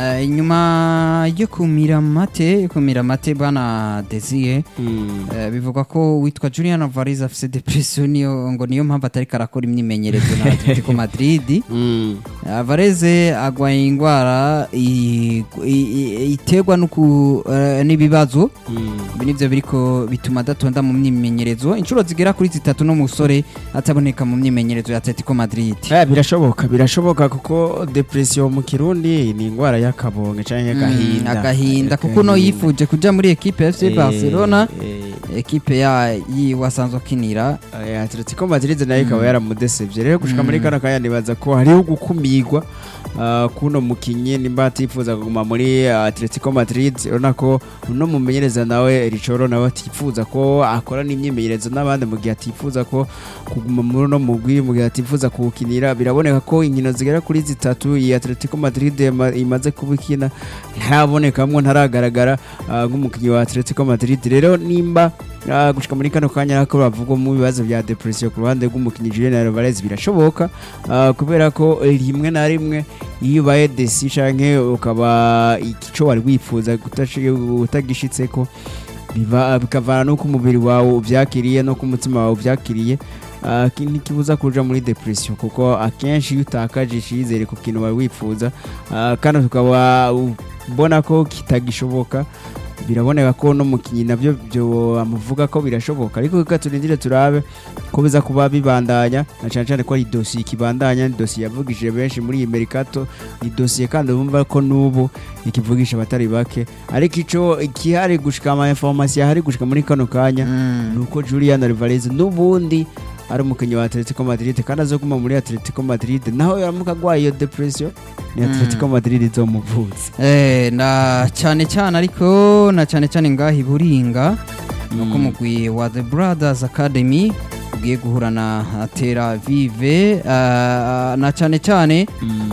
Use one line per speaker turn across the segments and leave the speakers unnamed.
Eh, inyuma yo kumira mate yo kumira mate bwana Desire eh, bivugwa ko witwa Julian Alvarez afise depression niyo ngo niyo mpamvu atari karakora imyimenyerezo na Atletico Madrid Alvarez agwaye ingwara i- i- i- iterwa n'uku- eh, n'ibibazo ibi nivyo biriko bituma adatonda mu myimenyerezo inshuro zigera kuri zitatu n'umusore ataboneka mu myimenyerezo ya Atletico Madrid
Eh, birashoboka birashoboka kuko depression mu kirundi ni indwara y'akabonge canke
Mm,
agahinda
agahinda kuko no yifuje kuja muri ekipe ya FC
Eh,
Barcelona
eh,
ekipe ya yiwe asanzwe akinira
eh, Atletico Madrid nayo ikaba yaramudesevye rero gushika muri kano kanya nibaza ko hariho gukumirwa ah, kuno mukinyi nimba atifuza kuguma muri ah, Atletico Madrid urabona ko uno mumenyereza nawe Richoro nawe atifuza ko akora n'imyimenyerezo n'abandi mu gihe atifuza ko kuguma muri uno mugwi mu gihe atifuza kuwukinira biraboneka ko inkino zigera kuri zitatu iyi Atletico Madrid ima- imaze kubikina ntarabonekamwo ntaragaragara ah, nk'umukinnyi wa Atletico Madrid rero nimba ah, gushika muri kano kanya nako bavugwa mu bibazo bya depression ku ruhande rw'umukinnyi Julian Alvarez birashoboka ah, kubera ko rimwe na rimwe iyo ubaye desi canke ukaba ico wari wifuza gutashi- utagishitseko biva bikavana nuko umubiri wawe uvyakiriye no ku mutima wawe uvyakiriye ah, ki- ntikibuza kuja muri depression kuko akenshi iyo utakaje icizere ku kintu wari wifuza ah, kandi tukaba ubona ko kitagishoboka biraboneka ko no mukinyi navyo byo amuvuga ko birashoboka ariko reka turindire turabe ko biza kuba bibandanya na cyane cyane ko ari dosiye ikibandanya ni dosiye yavugishije benshi muri iyi merikato ni dosiye kandi bumva ko n'ubu ikivugisha abatari bake ariko ico ikihari gushika ama information ahari gushika muri kano kanya
Mm.
nuko Julian Alvarez n'ubundi ari umukinnyi wa Atletico Madrid kandi azoguma muri Atletico Madrid naho yaramuka agwaye iyo depression ni Atletico Madrid izomuvutse
Eh, na cyane cyane ariko na cyane cyane ngaha i Buringa nuko mugwi wa The Brothers Academy ugiye guhura na Tera Vive ah, na cyane cyane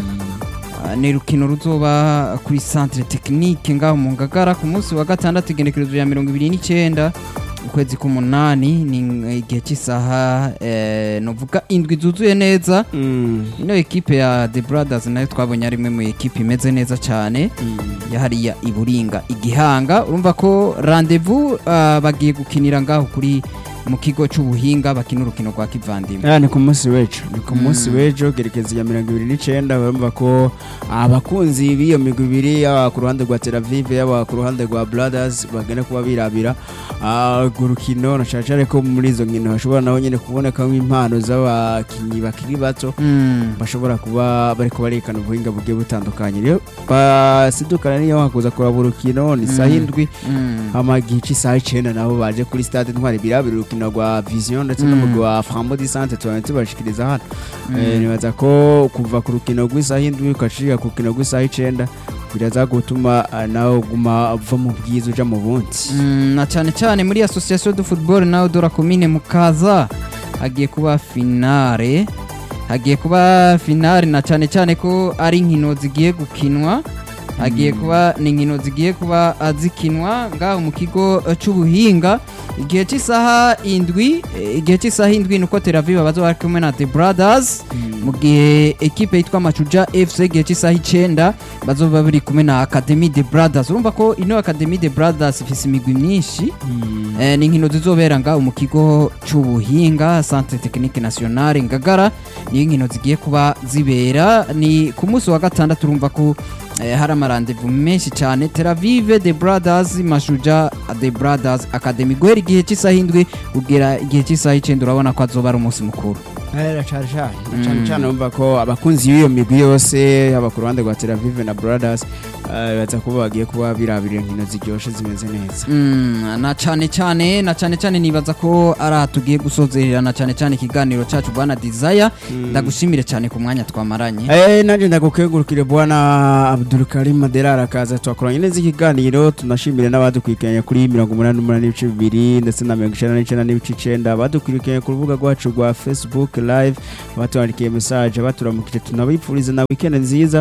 ah, ni rukino ruzoba kuri centre technique ngaho mu Ngagara ku munsi wa gatandatu igenekerezo ya mirongo ibiri n'icyenda ukwezi k'umunani ni igihe cy'isaha eh, novuga indwi zuzuye neza ino ekipe ya The Brothers nayo twabonye ari imwe mu ekipe imeze neza cyane yahariya iburinga igihanga urumva ko rendezvous ah, bagiye gukinira ngaho kuri mu kigo cy'ubuhinga bakina urukino rwa kivandimwe
Ah, ni ku munsi w'ejo ni ku
Mm.
munsi w'ejo gerekeza ya mirongo ibiri n'icenda urumva ko abakunzi b'iyo migwi ibiri yaba ku ruhande rwa Tel Aviv yaba ku ruhande rwa Brothers bagenda kuba birabira ah, urwo rukino na cane cane ko muri izo nkino hashobora naho nyene kubonekamo impano z'abakinyi bakiri bato
Mm.
bashobora kuba bariko barekana ubuhinga bugiye butandukanye rero basidukana niyo hakuza kuraba urukino ni saha
Mm.
indwi
Mm.
hama igihe cy'isaha icenda nabo baje kuri stade ntwari birabira urukino rwa vision ndetse
Mm.
n'umugwi wa frambo di sante tubane tubashikiriza hano
Mm.
Eh, nibaza ko kuva ku rukino rw'isaha indwi ukashika ku rukino rw'isaha icenda biraza gutuma ah, nawe uguma uva mu bwiza uja mu bundi
Mm, na cyane cyane muri association de football nawe dora komine mukaza hagiye kuba finale hagiye kuba finale na cyane cyane ko ari inkino zigiye gukinwa hagiye kuba ni inkino zigiye kuba ah, zikinwa ngaho mu kigo eh, c'ubuhinga igihe cy'isaha indwi eh, igihe cy'isaha indwi nuko Tel Aviv bazoba bari kumwe na The Brothers mu gihe ekipe yitwa Machuja FC igihe cy'isaha icenda bazoba bari kumwe na Academy The Brothers urumva ko ino Academy The Brothers ifise imigwi myinshi
Mm.
eh, ni inkino zizobera ngaho mu kigo c'ubuhinga Centre Technique Nationale Ngagara niyo inkino zigiye kuba zibera ni ku munsi wa gatandatu urumva ko eh, hari amarandevu menshi cyane Tel Aviv The Brothers Mashuja The Brothers Academy guhera igihe cy'isaha indwi kugera igihe cy'isaha icenda urabona ko azoba ari umunsi mukuru
Eh, cane cane
Mm.
cane cane umva ko abakunzi b'iyo migwi yose yaba ku ruhande rwa Tel Aviv na Brothers eh, baza kuba bagiye kuba birabira inkino ziryoshe zimeze neza
Mm, na cyane cyane na cyane cyane nibaza ko ari aha tugiye gusozerera na cyane cyane ikiganiro cyacu bwana Desire ndagushimire cyane ku mwanya twamaranye
Eh, nanje ndagukengurukire bwana Abdul Karim Adelara akaza twakoranye neza ikiganiro tunashimire n'abadukurikiranye kuri mirongo umunani n'umunani n'ibice bibiri ndetse na mirongo icenda n'icenda n'ibice icenda abadukurikiranye ku rubuga rwacu rwa Facebook live abatubandikiye message abaturamukije tunabifuriza na weekend nziza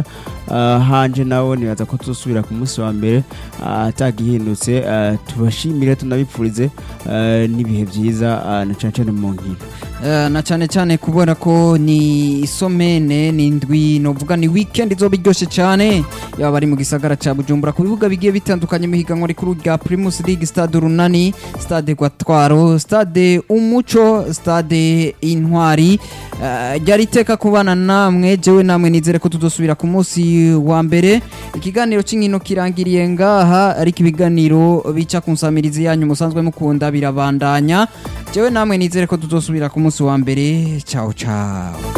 ah, hanje nawo nibaza ko tuzosubira ku munsi wa mbere ah, atagihindutse ah, tubashimire tunabipfurize ah, n'ibihe byiza ah, na cane cane mu nkino
Eh, na cyane cyane kubera ko ni isomene ni indwi novuga ni weekend izoba iryoshe cyane yaba bari mu gisagara ca Bujumbura ku bibuga bigiye bitandukanye mu higanwa rikuru rya Primus League Stade Runani Stade Gwatwaro Stade Umuco Stade Intwari Eh, ryari iteka kubana namwe jewe namwe nizere ko tudosubira ku munsi wa mbere ikiganiro cy'inkino kirangiriye ngaha ariko ibiganiro bica ku nsamirizi yanyu musanzwe mukunda birabandanya jewe namwe nizere ko tudosubira ku munsi wa mbere ciao ciao